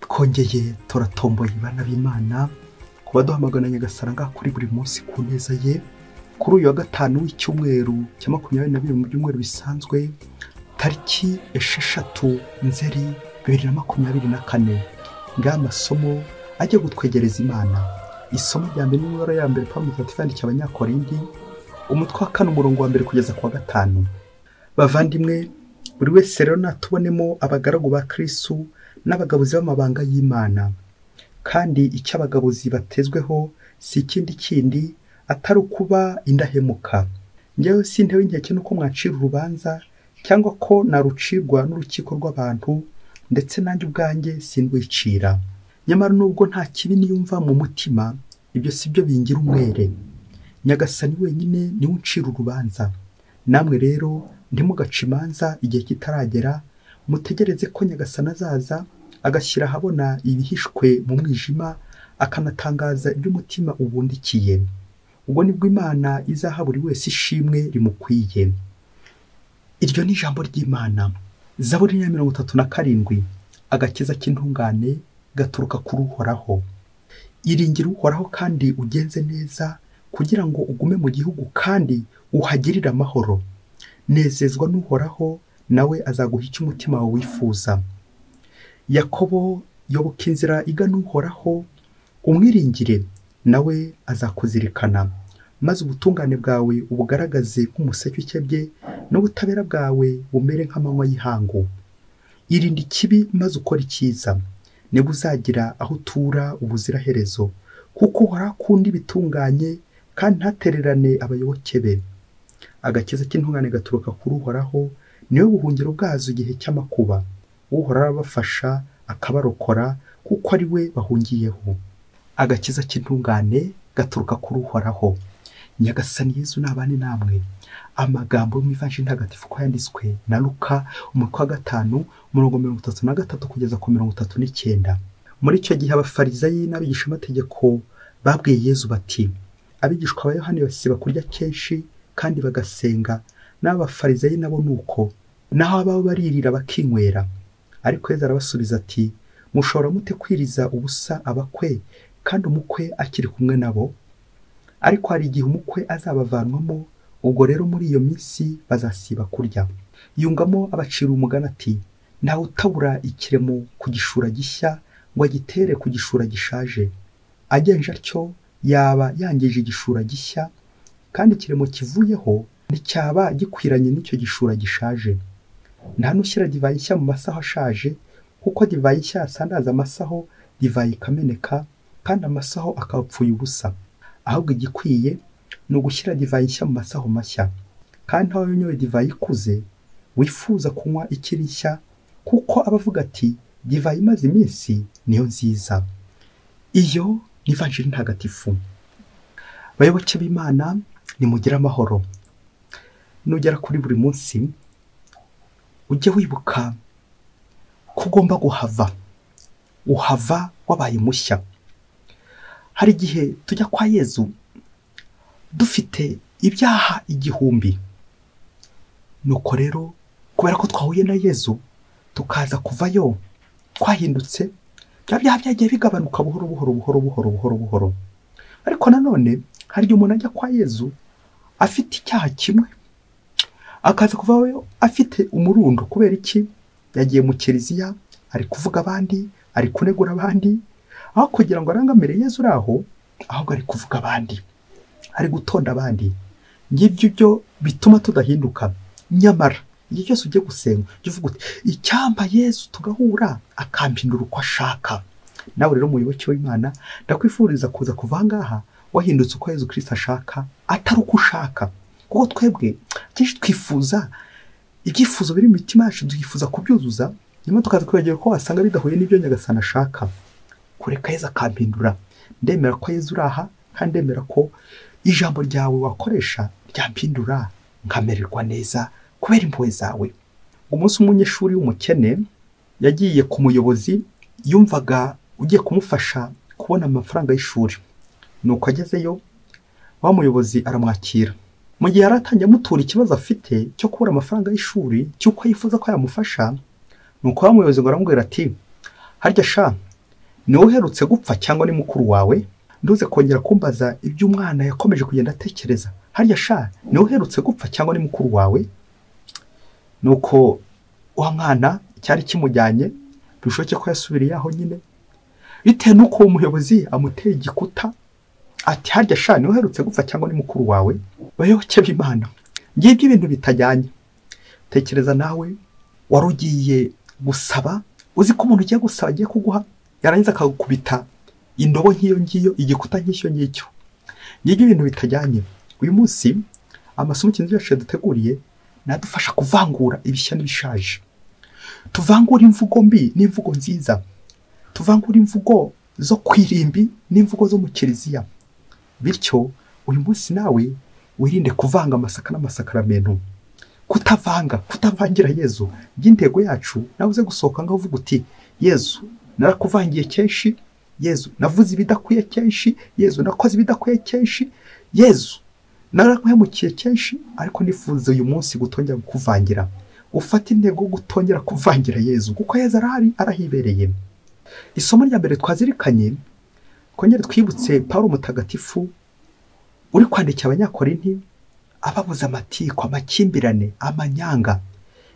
twongeye turatomboye bana b'imana ku baduhamagana nyagasara ngaha kuri buri munsi ku neza ye kuri uyu wa gatanu w'icyumweru cya makumyabiri na bibiri mu byumweru bisanzwe tariki esheshatu nzeri bibiri na makumyabiri na kane ngaha amasomo ajya gutwegereza imana isomo rya mbere n'imibare ya mbere pawulo mirongo itatu yandikiye abanyakorindi umutwe wa kane umurongo wa mbere kugeza ku wa gatanu bavandimwe buri wese rero natubonemo abagaragu ba kirisitu n'abagabuzi b'amabanga y'imana kandi icyo abagabuzi batezweho si ikindi kindi atari ukuba indahemuka njyewe si intebe y'inkeke nuko mwacira urubanza cyangwa ko narucirwa n'urukiko rw'abantu ndetse nanjye ubwanjye sindwicira nyamara nubwo nta kibi niyumva mu mutima ibyo si byo bingira umwere nyagasani wenyine niwe uncira urubanza namwe rero ntimugace imanza igihe kitaragera mutegereze ko nyagasana azaza agashyira ahabona ibihishwe mu mwijima akanatangaza iby'umutima ubundikiye ubwo nibwo imana izaha buri wese ishimwe rimukwiye iryo ni ijambo ry'imana zaburi ya mirongo itatu na karindwi agakiza k'intungane gaturuka kuri uhoraho iringira uhoraho kandi ugenze neza kugira ngo ugume mu gihugu kandi uhagirire amahoro nezezwa n'uhoraho nawe azaguha icyo umutima wawe wifuza yakobo yoboka inzira igana uhoraho umwiringire nawe azakuzirikana maze ubutungane bwawe ubugaragaze nk'umuseke ukebye n'ubutabera bwawe bumere nk'amanywa y'ihangu irinde ikibi maze ukore icyiza niba uzagira aho utura ubuziraherezo kuko uhora akunda ibitunganye kandi ntatererane abayoboke be agakiza k'intungane gaturuka kuri uhoraho niwe buhungiro bwazo igihe cy'amakuba uhora arabafasha akabarokora kuko ari we bahungiyeho agakiza k'intungane gaturuka kuri uhoraho nyagasani yezu n'abandi namwe amagambo yo mu ivanshi ntagatifu ko yanditswe na luka umutwe wa gatanu umurongo mirongo itatu na gatatu kugeza ku mirongo itatu n'icyenda muri icyo gihe abafarizayi n'abigishamategeko babwiye yezu bati abigishwa ba yohani basiba kurya kenshi kandi bagasenga n'abafarizayi nabo ni uko naho abaho baririra bakinywera ariko yezu arabasubiza ati mushobora mute kwiriza ubusa abakwe kandi umukwe akiri kumwe nabo ariko hari igihe umukwe azabavanwamo ubwo rero muri iyo minsi bazasiba kurya yungamo abacira umugani ati ntawe utabura ikiremo ku gishura gishya ngo agitere ku gishura gishaje agenje atyo yaba yangije igishura gishya kandi ikiremo kivuyeho nticyaba gikwiranye n'icyo gishura gishaje nta n'ushyira divayi nshya mu masaho ashaje kuko divayi nshya yasandaza amasaho divayi ikameneka kandi amasaho akapfuye ubusa ahubwo igikwiye ni ugushyira divayi nshya mu masaho mashya kandi aho unyoye divayi ikuze wifuza kunywa ikiri nshya kuko aba avuga ati divayi imaze iminsi niyo nziza iyo ni ivanjiri ntagatifu bayoboke b'imana nimugire amahoro nugera kuri buri munsi ujye wibuka ko ugomba guhava uhava wabaye mushya hari igihe tujya kwa yezu dufite ibyaha igihumbi nuko rero kubera ko twahuye na yezu tukaza kuvayo twahindutse bya byaha byagiye bigabanuka buhoro buhoro buhoro buhoro buhoro buhoro ariko nanone hari igihe umuntu ajya kwa yezu afite icyaha kimwe akaza kuvayo afite umurundo kubera iki yagiye mu kiliziya ari kuvuga abandi ari kunegura abandi aho kugira ngo arangamire yezu uraho ahubwo ari kuvuga abandi ari gutonda abandi ngibyo byo bituma tudahinduka nyamara igihe cyose ugiye gusenga jya uvuga uti icyampa yezu tugahura akampindura uko ashaka nawe rero muyoboke w'imana ndakwifuriza kuza kuva ngaha wahindutse uko yezu kirisita ashaka atari uko ushaka kuko twebwe kenshi twifuza ibyifuzo biri mu mitima yacu tukifuza kubyuzuza nyuma tukaza kwibagirwa ko wasanga bidahuye n'ibyo nyagasana ashaka kureka yezu akampindura ndemera ko yezu uri aha kandi ndemera ko ijambo ryawe wakoresha ryampindura nkamererwa neza kubera impuhwe zawe umunsi umunyeshuri w'umukene yagiye ku muyobozi yumvaga ugiye kumufasha kubona amafaranga y'ishuri nuko agezeyo wa muyobozi aramwakira mu gihe yari atangiye amutura ikibazo afite cyo kubura amafaranga y'ishuri cy'uko yifuza ko yamufasha nuko wa muyobozi ngo aramubwira ati harya sha ni wowe uherutse gupfa cyangwa ni mukuru wawe nduze kongera kumbaza ibyo umwana yakomeje kugenda atekereza harya sha ni wowe uherutse gupfa cyangwa ni mukuru wawe nuko wa mwana cyari kimujyanye bishoboke ko yasubiriye aho nyine bitewe n'uko uwo muyobozi amuteye igikuta ati harya sha ni wowe uherutse gupfa cyangwa ni mukuru wawe bayoboke b'imana ngibyo ibintu bitajyanye tekereza nawe wari ugiye gusaba uzi ko umuntu ugiye gusaba agiye kuguha yarangiza akagukubita indobo nk'iyo ngiyo igikuta nk'icyo ngicyo ngibyo ibintu bitajyanye uyu munsi amasomo ikintu yacu yaduteguriye ni adufasha kuvangura ibishya n'ibishaje tuvangure imvugo mbi n'imvugo nziza tuvangure imvugo zo kwirimbi n'imvugo zo mu kiliziya bityo uyu munsi nawe wirinde kuvanga amasaka n'amasakaramentu kutavanga kutavangira yezu by'intego yacu nawe uze gusohoka ngaho uvuga uti yezu narakuvangiye kenshi yezu navuze ibidakwiye kenshi yezu nakoze ibidakwiye kenshi yezu naraguhemukiye kenshi ariko nifuza uyu munsi gutongera kukuvangira ufate intego yo gutongera kuvangira yezu kuko yezu arahari arahibereye isomo rya mbere twazirikanye twongere twibutse paul mutagatifu uri kwandikira abanyakorinti ababuze amatiku amakimbirane amanyanga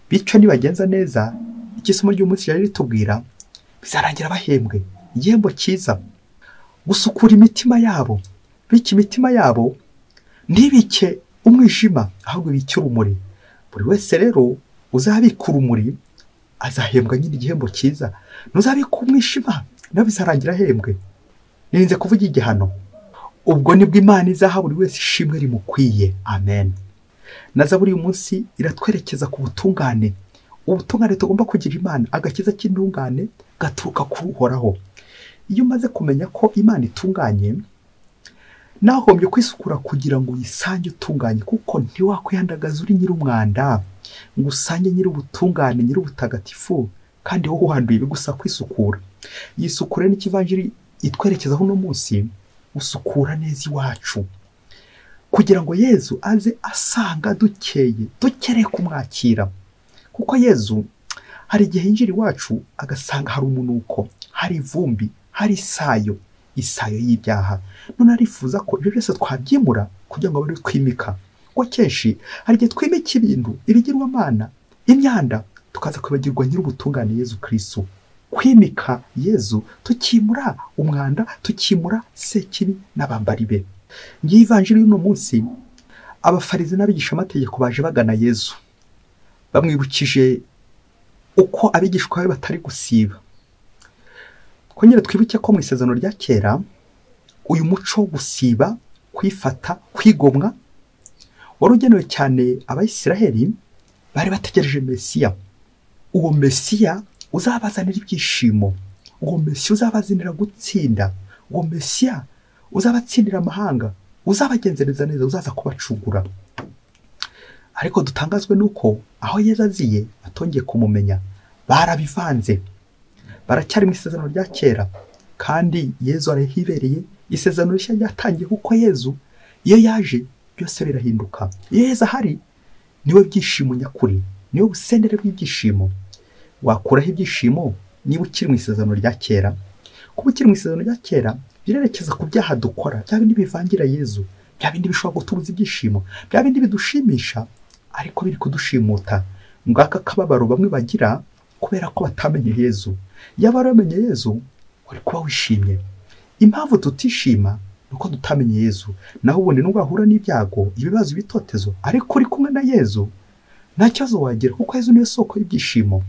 bityo nibagenza neza icyo isomo ry'umunsi ryari ritubwira bizarangira bahembwe igihembo cyiza gusukura imitima yabo bityo imitima yabo ntibike umwijima ahubwo ibike urumuri buri wese rero uzabika urumuri azahembwa nyine igihembo cyiza ntuzabika umwijima nawe bizarangira ahembwe nirinze kuvuga igihano ubwo nibwo imana izaha buri wese ishimwe rimukwiye amen na zaburi uyu munsi iratwerekeza ku butungane ubutungane tugomba kugira imana agakiza k'intungane gaturuka ku uhoraho iyo umaze kumenya ko imana itunganye nahombye kwisukura kugira ngo uyisange utunganye kuko ntiwakwihandagaza uri nyir'umwanda ngo usange nyir'ubutungane nyir'ubutagatifu kandi wowe wanduye bigusa kwisukura yisukure n'ikivanjiri itwerekezaho uno munsi usukura neza iwacu kugira ngo yezu aze asanga dukeye dukereye kumwakira kuko yezu hari igihe yinjira iwacu agasanga hari umunuko hari ivumbi hari isayo isayo y'ibyaha none arifuza ko ibyo byose twabyimura kugira ngo abe ari twimika kuko kenshi hari igihe twimika ibintu ibigirwamana imyanda tukaza kwibagirwa nyir'ubutungane yezu kirisitu kwimika yezu tukimura umwanda tukimura sekibi n'abambari be ngiye ivanjiri y'uno munsi abafarizi n'abigishamategeko baje bagana yezu bamwibukije uko abigishwa be batari gusiba twongere twibuke ko mu isezerano rya kera uyu muco wo gusiba kwifata kwigomwa wari ugenewe cyane abayisiraheli bari bategereje mesiya uwo mesiya uzabazanira ibyishimo uwo mesiya uzabazanira gutsinda uwo mesiya uzabatsindira amahanga uzabagenzereza neza uzaza kubacugura ariko dutangazwe n'uko aho yeza aziye batongeye kumumenya barabivanze baracyari mu isezerano rya kera kandi yezu arahibereye isezerano rishya ryatangiye kuko yezu iyo yaje byose birahinduka iyo yeza ahari niwe byishimo nyakuri niwe busendere bw'ibyishimo wakuraho ibyishimo niba ukiri mu isezerano rya kera kuba ukiri mu isezerano rya kera birerekeza ku byaha dukora bya bindi bivangira yezu bya bindi bishobora gutubuza ibyishimo bya bindi bidushimisha ariko biri kudushimuta ngaka akababaro bamwe bagira kubera ko batamenye yezu iyo bamenye yezu uri kuba wishimye impamvu tutishima ni uko dutamenye yezu naho ubundi nubwo wahura n'ibyago ibibazo ibitotezo ariko uri kumwe na yezu nta kibazo wagira kuko yezu niyo soko y'ibyishimo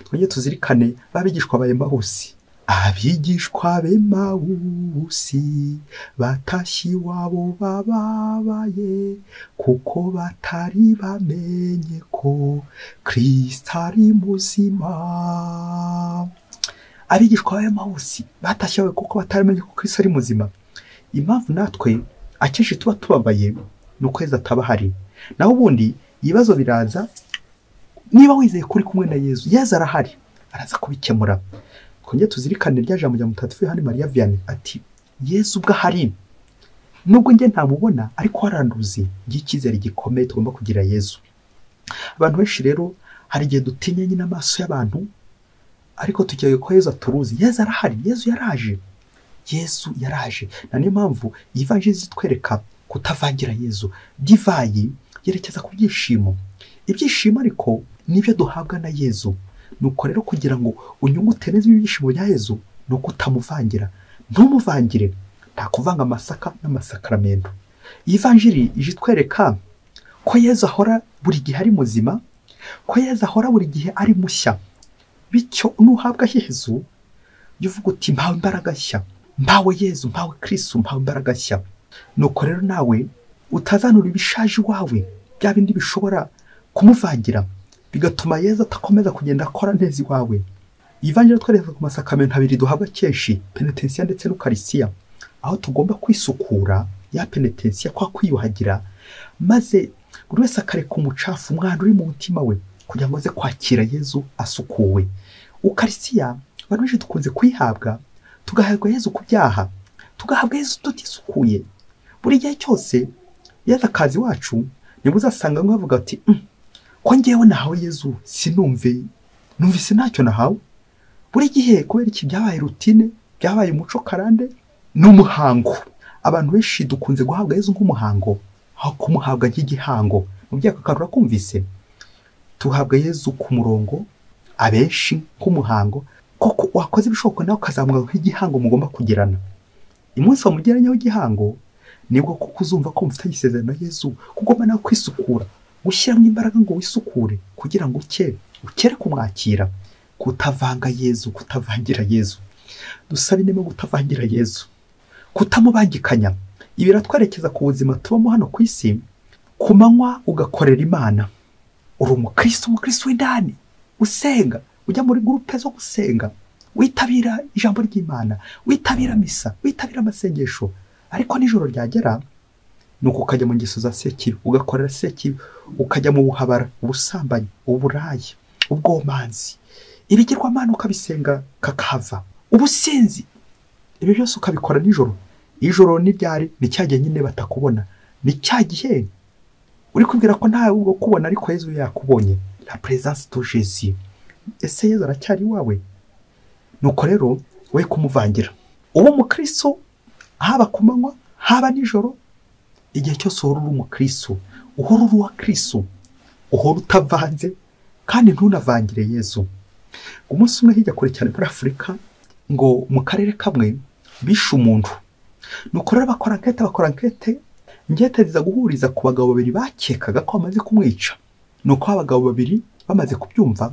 twongere tuzirikane babigishwa ba emawusi abigishwa b'emawusi batashye iwabo bababaye kuko batari bamenye ko kirisita ari muzima abigishwa b'emawusi batashye iwabo kuko batari bamenye ko kirisita ari muzima impamvu natwe akenshi tuba tubabaye ni ukwezi ataba ahari naho ubundi ibibazo biraza niba wizeye ko uri kumwe na yezu yezu arahari araza kubikemura twongere tuzirikane rya jambo rya mutagatifu yohani mariya vianney ati yezu ubwo ahari nubwo njye ntamubona ariko waranduzi icyizere gikomeye tugomba kugira yezu abantu benshi rero hari igihe dutinya nyine amaso y'abantu ariko tugiye ko yezu aturuzi yezu arahari yezu yaraje yezu yaraje na niyo mpamvu ivanjirizi itwereka kutavangira yezu divayi yerekeza ku byishimo ibyishimo ariko nibyo duhabwa na yezu nuko rero kugira ngo unyungute neza ibyishimo bya yezu ni uko utamuvangira ntumuvangire nta kuvanga amasaka n'amasakaramentu iyi vanjiri ije itwereka ko yezu ahora buri gihe ari muzima ko yezu ahora buri gihe ari mushya bityo nuhabwa yezu jya uvuga uti mpawe imbaraga nshya mpawe yezu mpawe kirisitu mpawe imbaraga nshya nuko rero nawe utazanura ibishaje iwawe bya bindi bishobora kumuvangira bigatuma yezu atakomeza kugenda akora neza iwawe ivanjira twereka ku masakamento abiri duhabwa kenshi penetensiya ndetse n'ukarisiya aho tugomba kwisukura ya penetensiya kwa kwiyuhagira maze buri wese akareka umucafu umwanda uri mu mutima we kugira ngo aze kwakira yezu asukuwe ukarisiya abantu benshi dukunze kuyihabwa tugahabwa yezu ku byaha tugahabwa yezu tutisukuye buri gihe cyose yezu akazi wacu niba uzasanga bamwe bavuga ati "Mm, ko ngewe nahawe yezu sinumve numvise ntacyo nahawe buri gihe kubera iki byabaye rutine byabaye umuco karande ni umuhango abantu benshi dukunze guhabwa yezu nk'umuhango aho kumuhabwa nk'igihango mu byaka karura kumvise tuhabwa yezu ku murongo abenshi nk'umuhango koko wakoze ibishoboka nawe ukazamuka nk'igihango mugomba kugirana umunsi wamugeranyeho igihango nibwo kuko uzumva ko mufitanye isezerano na yezu ko ugomba nawe kwisukura gushyiramo imbaraga ngo wisukure kugira ngo uke ukere kumwakira kutavanga yezu kutavangira yezu dusaba inema kutavangira yezu kutamubangikanya ibi biratwerekeza ku buzima tubamo hano ku isi ku manywa ugakorera imana uri umukristo umukristo w'indani usenga ujya muri gurupe zo gusenga witabira ijambo ry'imana witabira misa witabira amasengesho ariko nijoro ryagera ni uko ukajya mu ngeso za sekibi ugakorera sekibi ukajya mu buhabara ubusambanyi uburayi ubwomanzi ibigirwamana ukabisenga kakahava ubusinzi ibi byose ukabikora nijoro ijoro n'iryari ni cya gihe nyine batakubona ni cya gihe uri kubwira ko ntawe ubwo kubona ariko yezu yakubonye la presence de Jésus ese yezu aracyari iwawe nuko rero we kumuvangira uba umukristo haba ku manywa haba nijoro igihe cyose uhora uri umukristo uhora uri uwa kristo uhora utavanze kandi ntunavangire yezu umunsi umwe hirya kure cyane muri afurika ngo mu karere kamwe bishe umuntu ni uko rero bakora ankete bakora ankete inkete ziza guhuriza ku bagabo babiri bakekaga ko bamaze kumwica ni uko abagabo babiri bamaze kubyumva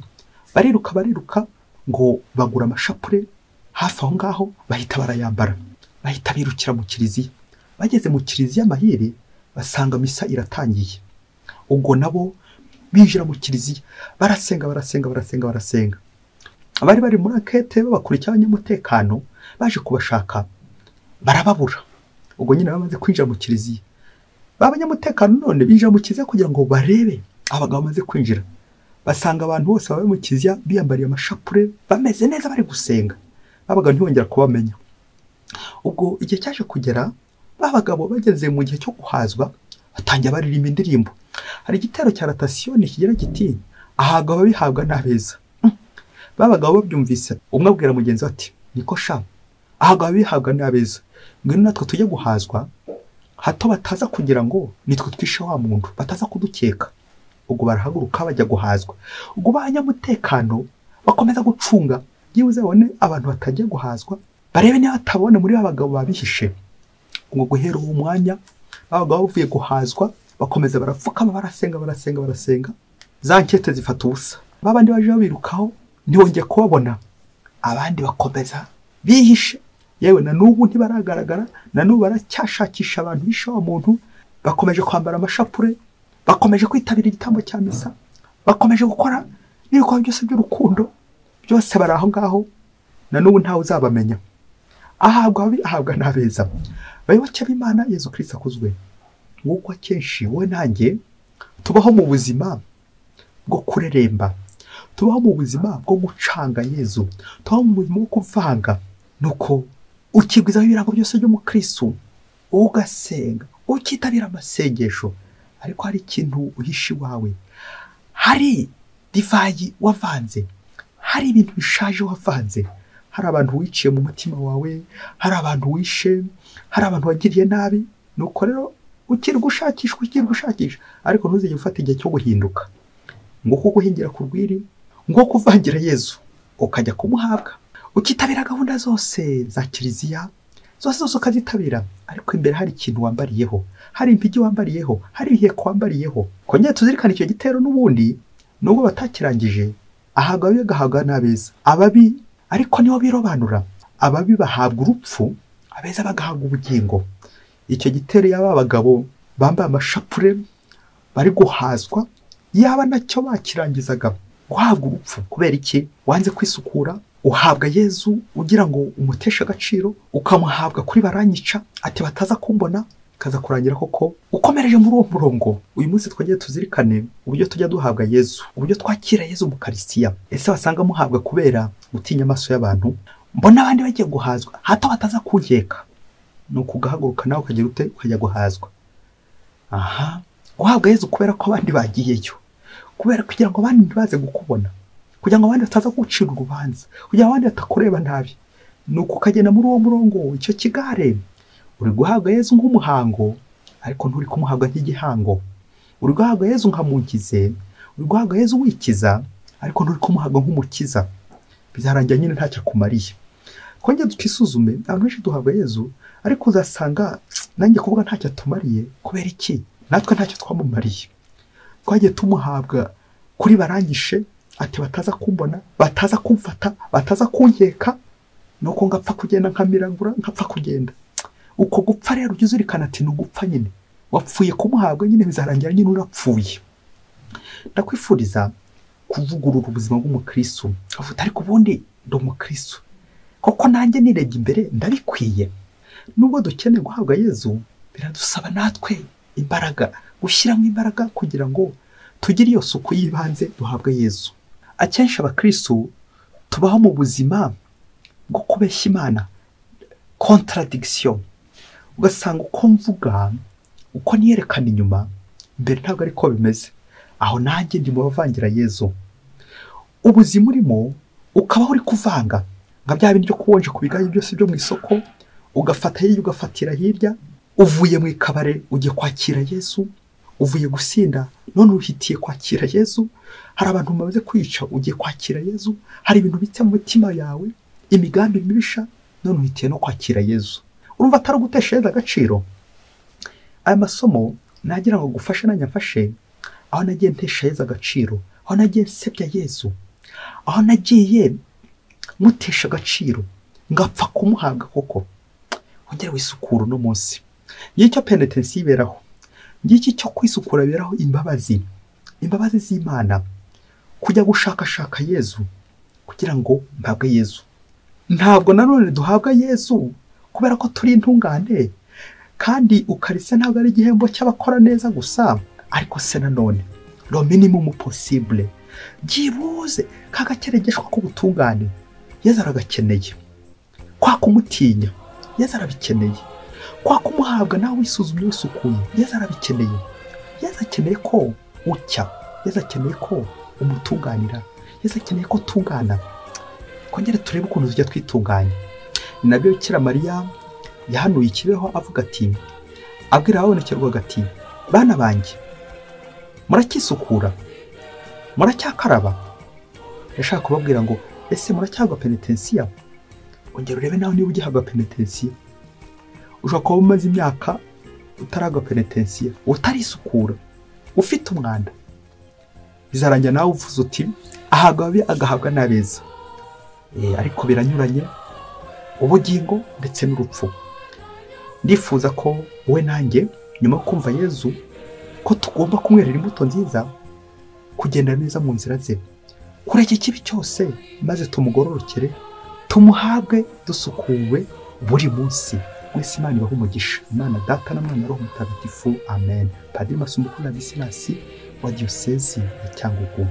bariruka bariruka ngo bagura amashapure hafi aho ngaho bahita barayambara bahita birukira mu kiliziya bageze mu kiliziya amahire basanga misa iratangiye ubwo nabo binjira mu kiliziya barasenga barasenga barasenga barasenga abari bari muri ankete babakurikiye abanyamutekano baje kubashaka barababura ubwo nyine bamaze kwinjira mu kiliziya ba banyamutekano none binjira mu kiliziya kugira ngo barebe abagabo bamaze kwinjira basanga abantu bose bari mu kiliziya biyambariye amashapure bameze neza bari gusenga abagabo ntibongera kubamenya ubwo igihe cyaje kugera ba bagabo bageze mu gihe cyo guhazwa batangira baririmba indirimbo hari igitero cya ratasiyoni kigira giti ahabwa ababihabwa n'abeza ba bagabo babyumvise umwe abwira mugenzi we ati niko sha ahabwa ababihabwa n'abeza ngwino natwe tujye guhazwa hato bataza kugira ngo nitwe twishe wa muntu bataza kudukeka ubwo barahaguruka bajya guhazwa ubwo ba banyamutekano bakomeza gucunga byibuze babone abantu batagiye guhazwa barebe niba batabona muri ba bagabo babihishe ngo guhera uwo mwanya ba bagabo bavuye guhazwa bakomeza barapfukama barasenga barasenga barasenga za nkete zifata ubusa ba bandi baje babirukaho ntibongeye kubabona abandi bakomeza bihishe yewe na n'ubu ntibaragaragara na n'ubu baracyashakisha abantu bishe wa muntu bakomeje kwambara amashapure bakomeje kwitabira igitambo cya misa bakomeje gukora n'ibikorwa byose by'urukundo byose bari aho ngaho na n'ubu ntawe uzabamenya ahabwa ababi ahabwa n'abeza bayoboke b'imana yezu kirisita akuzwe nk'uko akenshi wowe nanjye tubaho mu buzima bwo kureremba tubaho mu buzima bwo gucanga yezu tubaho mu buzima bwo kuvanga nuko ukigwizaho ibirango byose by'umukristo ugasenga ukitabira amasengesho ariko hari ikintu uhishe iwawe hari divayi wavanze hari ibintu bishaje wavanze hari abantu wiciye mu mutima wawe hari abantu wishe hari abantu wagiriye nabi nuko rero ukiri gushakishwa ukiri gushakisha ariko ntuzige gufata igihe cyo guhinduka ngo kuko uhingira ku rwiri ngo kuvangira yezu ukajya kumuhabwa ukitabira gahunda zose za kiliziya zose zose ukazitabira ariko imbere hari ikintu wambariyeho hari impigi wambariyeho hari ibiheko wambariyeho kongera tuzirikane icyo gitero n'ubundi nubwo batakirangije ahabwa ababi agahabwa n'abeza ababi ariko nibo birobanura ababi bahabwa urupfu abeza bagahabwa ubugingo icyo gitero y'aba bagabo bambaye amashapure bari guhazwa yaba nacyo bakirangizaga guhabwa urupfu kubera iki wanze kwisukura uhabwa yezu ugira ngo umuteshe agaciro ukamuhabwa kuri baranyica ati bataza kumbona kaza kurangira koko ukomereje muri uwo murongo uyu munsi twongere tuzirikane uburyo tujya duhabwa yezu uburyo twakira yezu mu karisiya ese wasanga muhabwa kubera gutinya amaso y'abantu mbona abandi bagiye guhazwa hato bataza kunkeka ni ukugahaguruka nawe ukagira ute ukajya guhazwa aha guhabwa yezu kubera ko abandi bagiyeyo kubera kugira ngo abandi ntibaze kukubona kugira ngo abandi bataza kugucira urubanza kugira ngo abandi batakureba nabi ni uko ukagenda muri uwo murongo icyo kigare uri guhabwa yezu nk'umuhango ariko nturi kumuhabwa nk'igihango uri guhabwa yezu nka munkize uri guhabwa yezu wikiza ariko nturi kumuhabwa nk'umukiza bizarangira nyine ntacyo akumariye kongera twisuzume abantu benshi duhabwa yezu ariko uzasanga nanjye kuvuga ntacyo atumariye kubera iki natwe ntacyo twamumariye twagiye tumuhabwa kuri barangije ati bataza kumbona bataza kumfata bataza kunkeka nuko ngapfa kugenda nkamirangura nkapfa kugenda uko gupfa rero ujya uzirikana ati ni ugupfa nyine wapfuye kumuhabwa nyine bizarangira nyine urapfuye ndakwifuriza kuvugurura ubuzima bw'umukristo avuga ariko ubundi ndi umukristo koko nanjye nirebye imbere ndabikwiye nubwo dukeneye guhabwa yezu biradusaba natwe imbaraga gushyiramo imbaraga kugira ngo tugire iyo suku y'ibanze duhabwa yezu akenshi abakristo tubaho mu buzima bwo kubeshya imana contradiction ugasanga uko mvuga uko niyerekana inyuma mbere ntabwo ariko bimeze aho nanjye ndi mu bavangira yezu ubuzima urimo ukabaho uri kuvanga nka bya bindi byo kubonje ku bigari byose byo mu isoko ugafata hirya ugafatira hirya uvuye mu ikabare ugiye kwakira yezu uvuye gusinda none uhitiye kwakira yezu hari abantu bamaze kwica ugiye kwakira yezu hari ibintu bitse mu mitima yawe imigambi mibisha none uhitiye no kwakira yezu urumva atari ugutesha yezu agaciro aya masomo nagira ngo gufashe nanyafashe aho nagiye ntesha yezu agaciro aho nagiye nsebya yezu aho nagiye mutesha agaciro ngapfa kumuhabwa koko wongere wisukura uno munsi ngicyo penetensi yiberaho ngiki cyo kwisukura biberaho imbabazi imbabazi z'imana kujya gushakashaka yezu kugira ngo mpabwe yezu ntabwo nanone duhabwa yezu kubera ko turi intungane kandi ukarisa ntabwo ari igihembo cy'abakora neza gusa ariko se nanone lo minimum possible byibuze kagakeregeshwa k'ubutungane yezu aragakeneye kwa kumutinya yezu arabikeneye kwa kumuhabwa nawe wisuzumye wisukuye yezu arabikeneye yezu akeneye ko ucya yezu akeneye ko umutunganira yezu akeneye ko utungana twongere turebe ukuntu tujya twitunganya ni nabyo bikira mariya yahanuye ikibeho avuga ati abwira ababonekerwaga ati bana banjye muracyisukura muracyakaraba yashaka kubabwira ngo ese muracyahabwa penetensiya ongera urebe nawe niba ugihabwa penetensiya ushobora kuba umaze imyaka utarahabwa penetensiya utarisukura ufite umwanda bizarangira nawe uvuze uti ahabwa ababi agahabwa n'abeza ariko biranyuranye ubugingo ndetse n'urupfu ndifuza ko wowe nanjye nyuma yo kumva yezu ko tugomba kumwerera imbuto nziza kugenda neza mu nzira ze kureka ikibi cyose maze tumugororokere tumuhabwe dusukuwe buri munsi mwese imana ibaha umugisha imana data na mwana roho mutagatifu amen padiri masumbuku na bisinasi wa diyosezi ya cyangugu